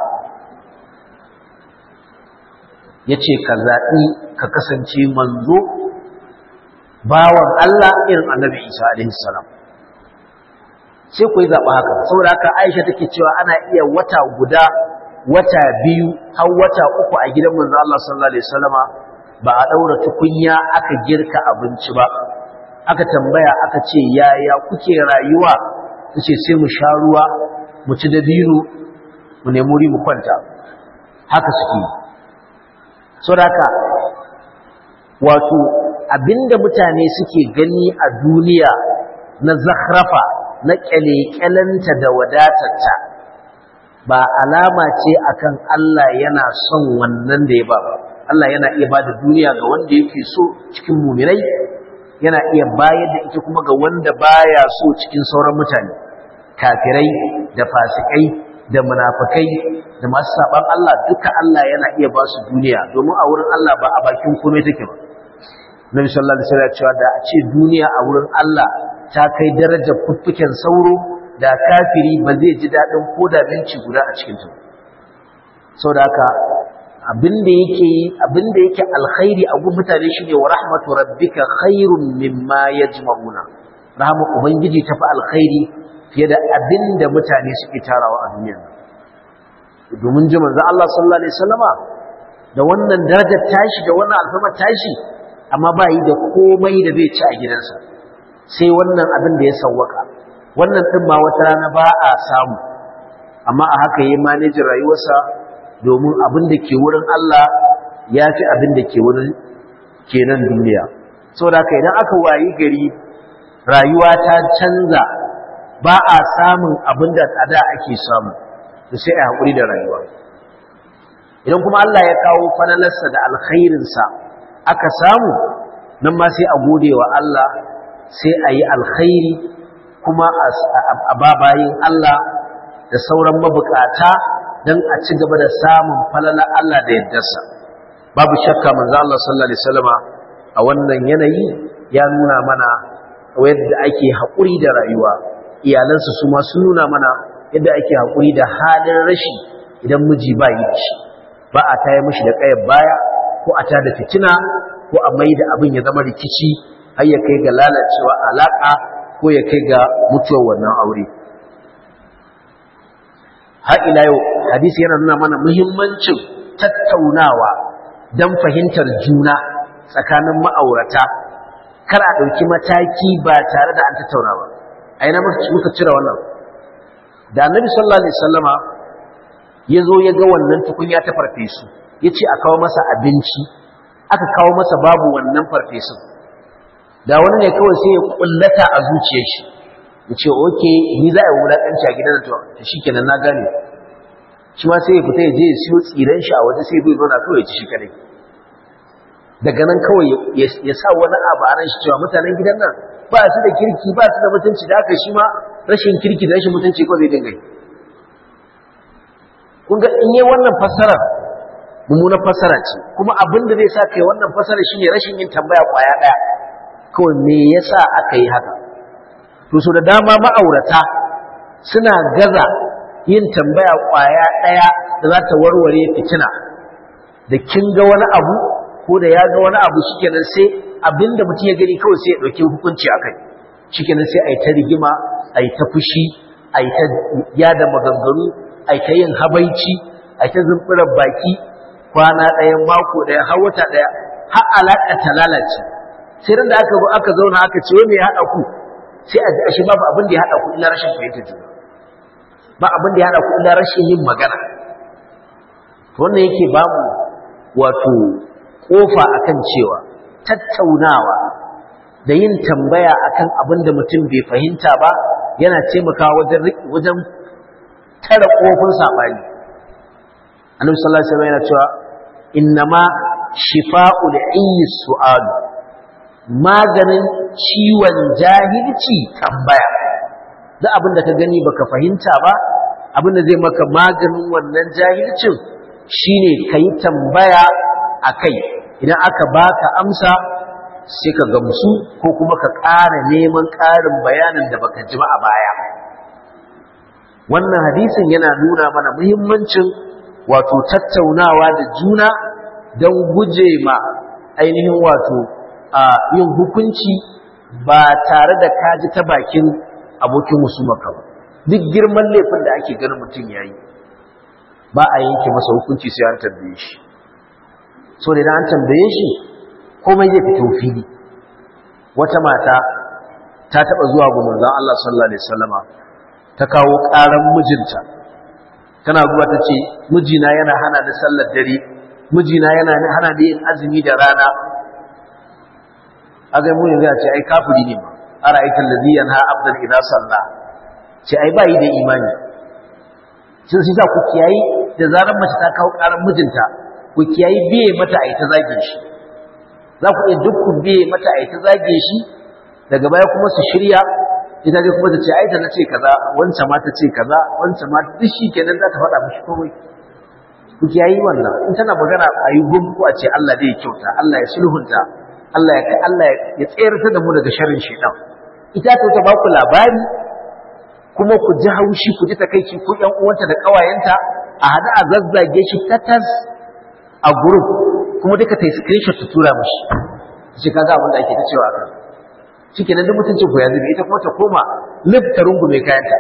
ya ce ka zaɓi ka kasance manzo bawan Allah irin annabi Isa alaihissalam sai ku yi zaɓa haka saboda haka Aisha take cewa ana iya wata guda wata biyu har wata uku a gidan manzo Allah sallallahu alaihi wasallama ba a ɗaura tukunya aka girka abinci ba aka tambaya aka ce yaya kuke rayuwa tace sai mu sha ruwa mu ci dabino mu nemi wuri mu kwanta haka suke yi saboda wato abinda mutane suke gani a duniya na zakhrafa na kyalekyalanta da wadatarta ba alama ce akan Allah yana son wannan da ya ba Allah yana iya ba da duniya ga wanda yake so cikin muminai yana iya bayar da ita kuma ga wanda baya so cikin sauran mutane kafirai da fasikai da munafikai da masu saban Allah duka Allah yana iya ba su duniya domin a wurin Allah ba a bakin komai take ba Nabi sallallahu alaihi wasallam cewa da a ce duniya a wurin Allah ta kai darajar fuffuken sauro da kafiri ba zai ji dadin koda binci guda a cikin ta saboda haka abinda yake abinda yake alkhairi a gun mutane shine wa rahmatu rabbika khairun mimma yajma'una rahmu ubangiji tafi alkhairi fiye da abinda mutane suke tarawa a duniya domin ji manzo Allah sallallahu alaihi wasallama da wannan darajar tashi da wannan alfama tashi amma ba yi da komai da zai ci a gidansa sai wannan abin da ya sawwaka wannan din ma wata rana ba a samu amma a haka yi manajin rayuwarsa domin abin da ke wurin Allah ya fi abin da ke wurin kenan duniya saboda haka idan aka wayi gari rayuwa ta canza ba a samun abin da a da ake samu da sai a haƙuri da rayuwa idan kuma Allah ya kawo falalarsa da alkhairinsa aka samu nan ma sai a gode wa Allah sai a yi alkhairi kuma a babayin Allah da sauran mabukata don a ci gaba da samun falalar Allah da yaddarsa babu shakka manzo Allah sallallahu alaihi wasallama a wannan yanayi ya nuna mana yadda ake haƙuri da rayuwa iyalansa su ma sun nuna mana yadda ake haƙuri da halin rashi idan miji ba yi da shi ba a taya mishi da ƙayar baya ko a tada fitina ko a mai da abin ya zama rikici har ya kai ga lalacewa alaƙa ko ya kai ga mutuwar wannan aure har ila yau hadisi yana nuna mana muhimmancin tattaunawa don fahimtar juna tsakanin ma'aurata kar a ɗauki mataki ba tare da an tattauna ba a ina muka cire wannan da annabi sallallahu alaihi wasallama ya zo ya ga wannan tukunya ta farfesu ya ce a kawo masa abinci aka kawo masa babu wannan farfesun da wani ne kawai sai ya kullata a zuciyar shi ya ce oke ni za a yi wulaƙanci a gidan to shi kenan na gane shi ma sai ya fita ya je ya siyo tsiran shi a waje sai bai zauna kawai ya ci shi kadai daga nan kawai ya sa wani abu a ran shi cewa mutanen gidan nan ba su da kirki ba su da mutunci da haka shi ma rashin kirki da rashin mutunci ko zai dinga kun ga in yi wannan fassarar mummunar fassara ce kuma abin da zai sa kai wannan fassara shine rashin yin tambaya kwaya daya kawai me yasa aka yi haka to so da dama ma'aurata suna gaza yin tambaya kwaya daya da za ta warware fitina da kin ga wani abu ko da ya ga wani abu shikenan sai abinda mutum ya gani kawai sai ya dauki hukunci akai shikenan sai ai ta rigima ai ta fushi ai ta yada maganganu ai ta yin habaici ai ta zumburar baki kwana ɗaya mako ɗaya har wata ɗaya har alaƙa ta lalace sai ran da aka zo aka zauna aka ce wai me ya haɗa ku sai a ji ashe babu abin da ya haɗa ku illa rashin fahimtar juna ba abin da ya haɗa ku illa rashin yin magana to wannan yake bamu wato kofa akan cewa tattaunawa da yin tambaya akan abin da mutum bai fahimta ba yana taimakawa wajen wajen tara kofin sabani annabi sallallahu alaihi wasallam yana cewa innama shifa'ul ayyi su'al maganin ciwon jahilci tambaya duk abin da ka gani baka fahimta ba abin da zai maka maganin wannan jahilcin shine kai tambaya akai idan aka baka amsa sai ka gamsu ko kuma ka ƙara neman ƙarin bayanin da baka ji ba a baya wannan hadisin yana nuna mana muhimmancin wato tattaunawa da juna don guje ma ainihin wato a yin hukunci ba tare da kaji ta bakin abokin musumaka ba duk girman laifin da ake ganin mutum ya yi ba a yanke masa hukunci sai an tambaye shi so da idan an tambaye shi komai zai fito fili wata mata ta taba zuwa ga manzon Allah sallallahu alaihi wasallama ta kawo karan mijinta tana zuwa ta ce mijina yana hana ni sallar dare mijina yana hana ni yin azumi da rana aga mu yanzu a ce ai kafiri ne ma ara aikin ladhi yanha abdan idza salla ce ai bai da imani sun sai za ku kiyayi da zarar mace ta kawo karan mijinta ku kiyayi biye mata ai ta zage shi za ku iya duk ku biye mata ai ta zage shi daga baya kuma su shirya ita dai kuma ta ce ai da na ce kaza wancan ma ta ce kaza wancan ma duk shi kenan za ta faɗa mishi komai ku kiyayi wannan in tana magana a yi gumku a ce Allah zai kyauta Allah ya sulhunta Allah ya Allah ya tsayar da mu daga sharrin shaitan ita ta ba ku labari kuma ku ji haushi ku ji takaici ku ƴan uwanta da ƙawayenta a hada a zazzage shi tatas a group kuma duka ta yi screenshot ta tura mishi shi kaga abin da ake ta cewa kan shi kenan duk mutuncin ku ya zube ita kuma ta koma lif ta rungume kayanta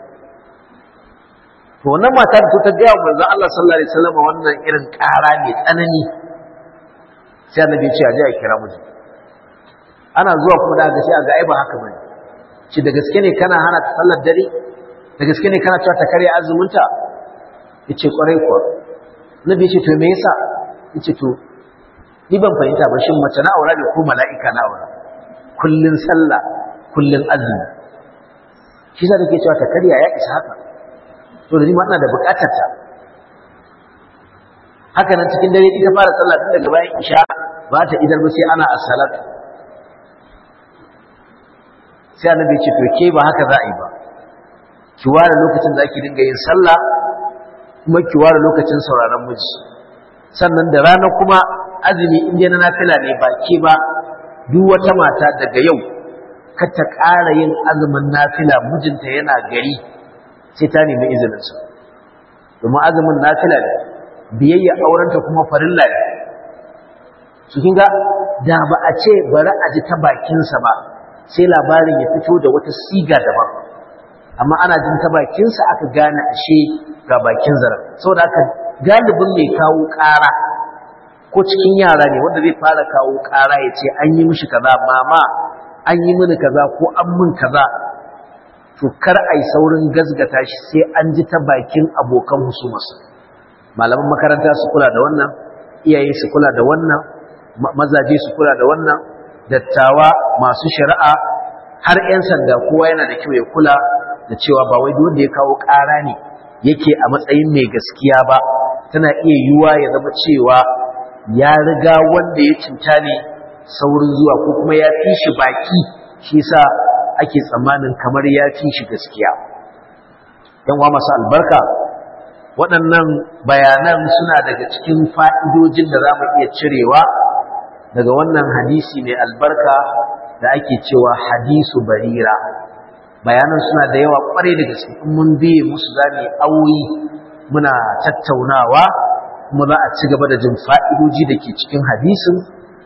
to wannan mata da ta gaya wa manzon Allah sallallahu alaihi wasallam wannan irin ƙara mai tsanani sai annabi ya ce a je a kira miji ana zuwa kuma da ga sai a ga ai ba haka bane shi da gaske ne kana hana ta sallar dare da gaske ne kana cewa ta karya azuminta yace kwarai kuwa nabi ya ce to me yasa yace to ni ban fahimta ba shin mace na aura ne ko mala'ika na aura kullun sallah kullun azumi shi sa take cewa ta karya ya isa haka to da ni ma ina da bukatar ta haka nan cikin dare ita fara sallah tun daga bayan isha ba ta idar ba sai ana as-salat sai annabi ya ce to ke ba haka za a yi ba ki ware lokacin da ake dinga yin sallah kuma ki ware lokacin sauraron miji sannan da rana kuma azumi in dai na nafila ne ba ke ba duk wata mata daga yau kar ta ƙara yin azumin nafila mijinta yana gari sai ta nemi izininsa domin azumin nafila ne biyayya aurenta kuma farilla ne su kinga da ba a ce bari a ji ta bakinsa ba sai labarin ya fito da wata siga daban amma ana jin ta bakinsa aka gane ashe ga bakin zaren saboda haka galibin mai kawo ƙara ko cikin yara ne wanda zai fara kawo ƙara ya ce an yi mishi kaza mama an yi mini kaza ko an min kaza to kar ai saurin gazgata shi sai an ji ta bakin abokan husumarsa malaman makaranta su kula da wannan iyaye su kula da wannan mazaje su kula da wannan dattawa masu shari'a har 'yan sanda kowa yana da kyau ya kula da cewa ba wai wanda ya kawo ƙara ne yake a matsayin mai gaskiya ba tana iya yiwuwa ya zama cewa ya riga wanda ya cinta ne saurin zuwa ko kuma ya fi shi baki shi sa ake tsammanin kamar ya fi shi gaskiya yan wa masu albarka waɗannan bayanan suna daga cikin fa'idojin da za mu iya cirewa daga wannan hadisi mai albarka da ake cewa hadisu barira bayanan suna da yawa ƙwarai da gaske in mun biye musu za mu yi auyi muna tattaunawa kuma za a ci gaba da jin fa'idoji da ke cikin hadisin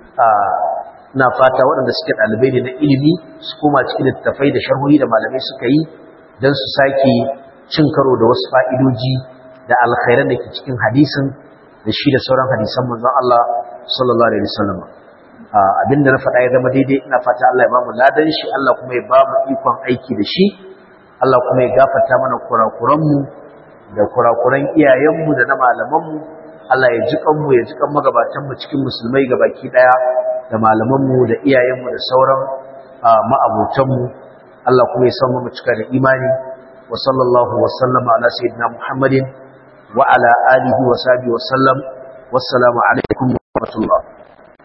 na fata waɗanda suke ɗalibai ne na ilimi su koma cikin littattafai da sharhohi da malamai suka yi don su sake cin karo da wasu fa'idoji da alkhairan da ke cikin hadisin da shi da sauran hadisan manzon Allah sallallahu alaihi wasallam abinda na faɗa ya zama daidai ina fata Allah ya bamu ladan shi Allah kuma ya bamu ikon aiki da shi Allah kuma ya gafarta mana kurakuranmu da kurakuran iyayenmu da na malamanmu Allah ya ji kanmu ya ji kan magabatanmu cikin musulmai gabaki daya da malamanmu da iyayenmu da sauran ma'abotanmu Allah kuma ya samu mu cika da imani wa sallallahu wa sallama ala sayyidina Muhammadin wa ala alihi wa sahbihi wa sallam wassalamu alaikum wa rahmatullah